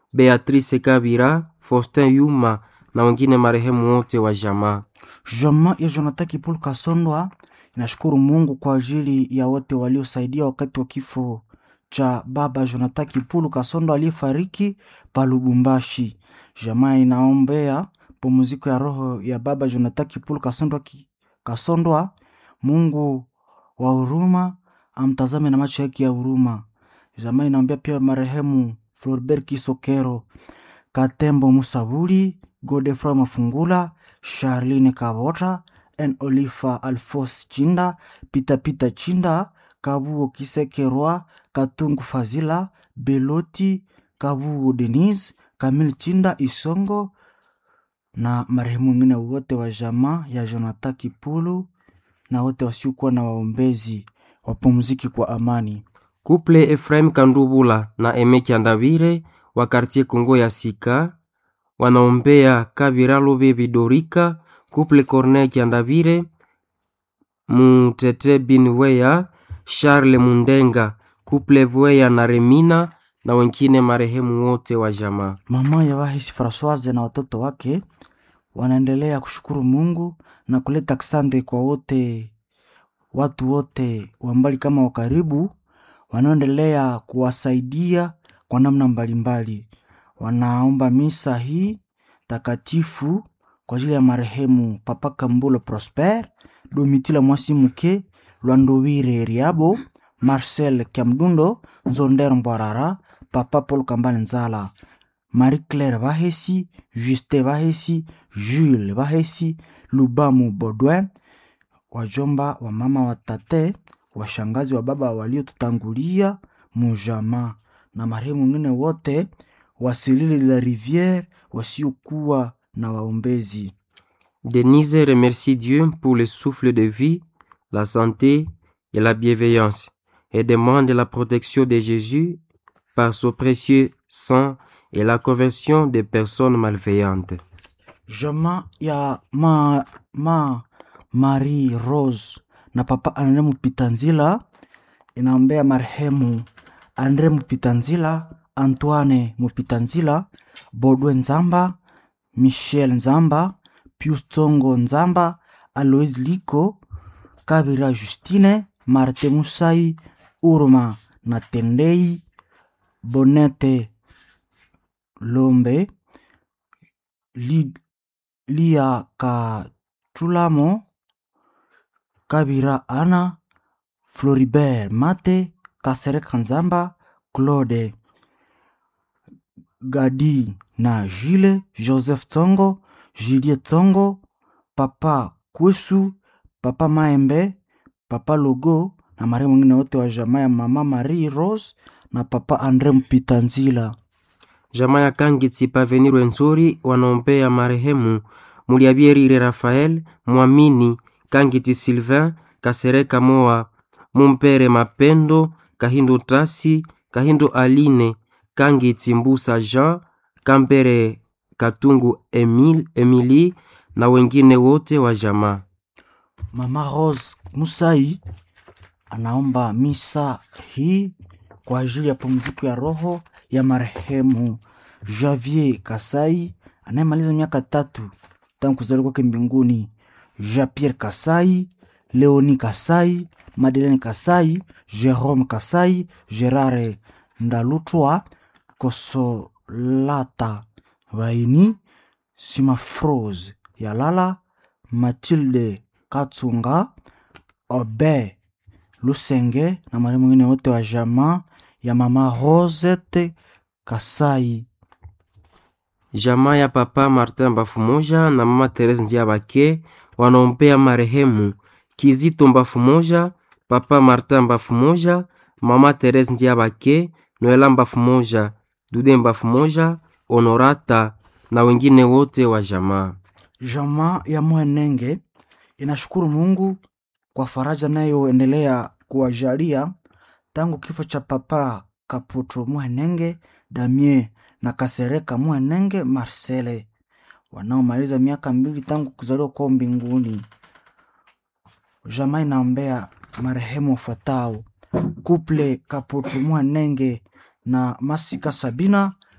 Beatrice Kabira, Faustin Yuma na wengine marehemu wote wa jamaa. Jamaa ya Jonathan Kipulu Kasondwa inashukuru Mungu kwa ajili ya wote waliosaidia wakati wa kifo cha baba Jonathan Kipulu Kasondwa aliyefariki pa Lubumbashi. Jamaa inaombea pumziko ya roho ya baba Jonathan Kipulu Kasondwa, ki, Kasondwa. Mungu wa huruma amtazame na macho yake ya huruma. Jamaa inaombea pia marehemu Floribert Kisokero, Katembo Musabuli, Godefroy Mafungula, Charline Kavota, N Olifa Alfos Chinda, Pita Pita Chinda, Kabuo Kisekerwa, Katungu Fazila, Beloti, Kabuo Denise, Kamil Chinda Isongo na marehemu wengine wote wa jamaa ya Jonathan Kipulu na wote wasiokuwa na waombezi wapumziki kwa amani. Kuple Efraim Kandubula na Emeki Andavire wa kartie Kongo ya Sika wanaombea Kabira Lobebi Dorika, Kuple Corneille Kiandavire, Mutete Bin Weya, Charles Mundenga, Kuple Bweya na Remina na wengine marehemu wote wa jamaa. Mama ya Wahisi Francoise na watoto wake wanaendelea kushukuru Mungu na kuleta asante kwa wote watu wote wa mbali kama wa karibu wanaoendelea kuwasaidia kwa namna mbalimbali. Wanaomba misa hii takatifu kwa ajili ya marehemu Papa Kambulo Prosper, Domitila Mwasimuke, Lwandowire Riabo, Marcel Kiamdundo, Nzonder Mbwarara, Papa Paul Kambale Nzala, Marie Claire Bahesi, Juste Bahesi, Jules Bahesi, Lubamu Baudouin, wajomba wa mama wa tate, washangazi wa baba waliotutangulia mujama na marehemu wengine wote wasilili la rivière wasiokuwa na waombezi. Denise remercie Dieu pour le souffle de vie, la santé et la bienveillance et demande la protection de Jésus par son précieux sang et la conversion des personnes malveillantes. Jamaa ya ma, ma Marie Rose na papa Andre Mupitanzila inaombea marehemu Andre Mupitanzila, Antoine Mupitanzila, Bodwe Nzamba, Michel Nzamba, Pius Tsongo Nzamba, Alois Liko, Kabira Justine, Marte Musai, Urma na Tendei, Bonete Lombe, Li, Lia Katulamo, Kabira Ana, Floribert Mate, Kasereka Nzamba, Claude Gadi na Jile, Joseph Tsongo, Julie Tsongo, Papa Kwesu, Papa Maembe, Papa Logo na marehemu wengine wote wa jamaa ya Mama Marie Rose na Papa Andre Mpitanzila. Jamaa ya Kangitsi Pavenir Wenzori wanaombea marehemu Muliabierire Rafael, Mwamini Kangiti Sylvain, Kasereka Moa, Mumpere Mapendo, Kahindo Tasi, Kahindo Aline, Kangiti Mbusa Jean, Kambere Katungu Emil, Emily na wengine wote wa jamaa. Mama Rose Musai anaomba misa hii kwa ajili ya pumziko ya roho ya marehemu Javier Kasai anayemaliza miaka tatu tangu kuzaliwa kwake mbinguni, Jean Pierre Kasai, Leoni Kasai, Madeleine Kasai, Jerome Kasai, Gerare Ndalutwa, Kosolata Vaini, Simafrose Yalala, Matilde Katsunga, Obe Lusenge na marehemu wengine wote wa jamaa ya mama Rosette Kasai. Jamaa ya papa Martin Bafumoja na mama Therese Ndiabake wanaombea marehemu Kizito Mbafumoja, papa Martin Bafumoja, mama Therese Ndiabake, Noela Mbafumoja, Dude Mbafumoja, Honorata na wengine wote wa jamaa. Jamaa ya Mwenenge inashukuru Mungu kwa faraja nayoendelea kuwajalia tangu kifo cha papa Kaputro Mwenenge, Damien na Kasereka Mwenenge Marcele wanaomaliza miaka mbili tangu kuzaliwa kwao mbinguni. Jamaa inaombea marehemu wafuatao: Kuple Kaputro Mwenenge na Masika Sabina,